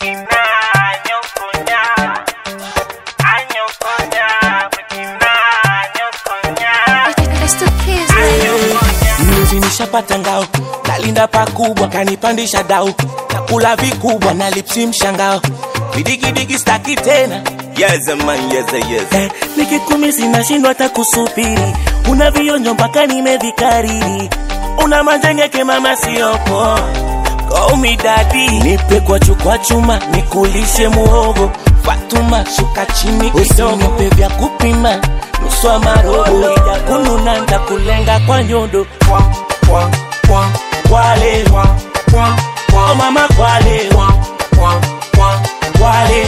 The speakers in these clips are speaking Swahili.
It's the kids, baby. Mnuzi nishapata ngao, nalinda pakubwa, kanipandisha dau, nakula vikubwa na lipsi mshangao, vidigidigi staki tena Yes, man, yes, yes. eh, nikikumisi nashindwa hata kusubiri, una vionjo mpaka nimevikariri, una manjengeke mama siopo Call me daddy, nipe kwa chukwa chuma, nikulishe muhogo Fatuma, shuka chini kidogo, nipe vya kupima nusu wa marobo, ija kununa ntakulenga kwa nyondo Kwale, oh mama kwale, kwale,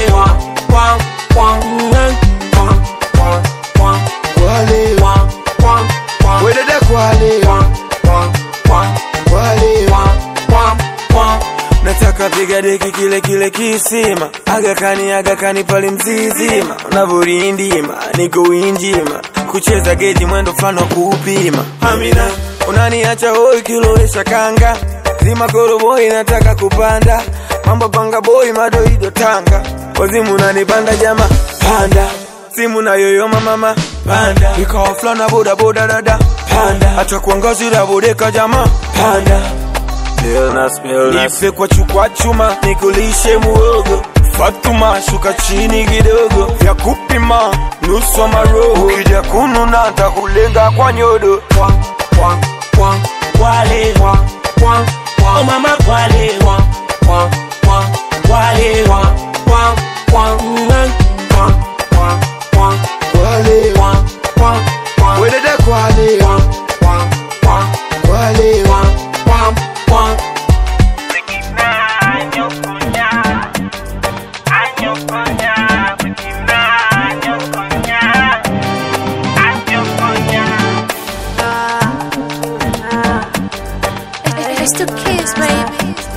Kwale, wedede kwale, kwale, nataka piga deki kile kile kisima agakani agakani pale mzizima unavorindima niko winjima kucheza geji mwendo fulani wa kuupima amina unaniacha hoi kilowesha kanga zima koroboi nataka kupanda mambo panga boi madoido tanga wazimu unanipanda jama panda simu na yoyoma mama panda ikawa fulana boda boda dada panda acha kuangazira bodeka jama panda nipe kwa chukwa chuma nikulishe muogo Fatuma shuka chini kidogo vya kupima nusu wa maroho ukija kununa ntakulenga kwa nyodo kwale, oh mama kwale, kwale, kwale, wedede kwale, kwale, It's the kids, baby.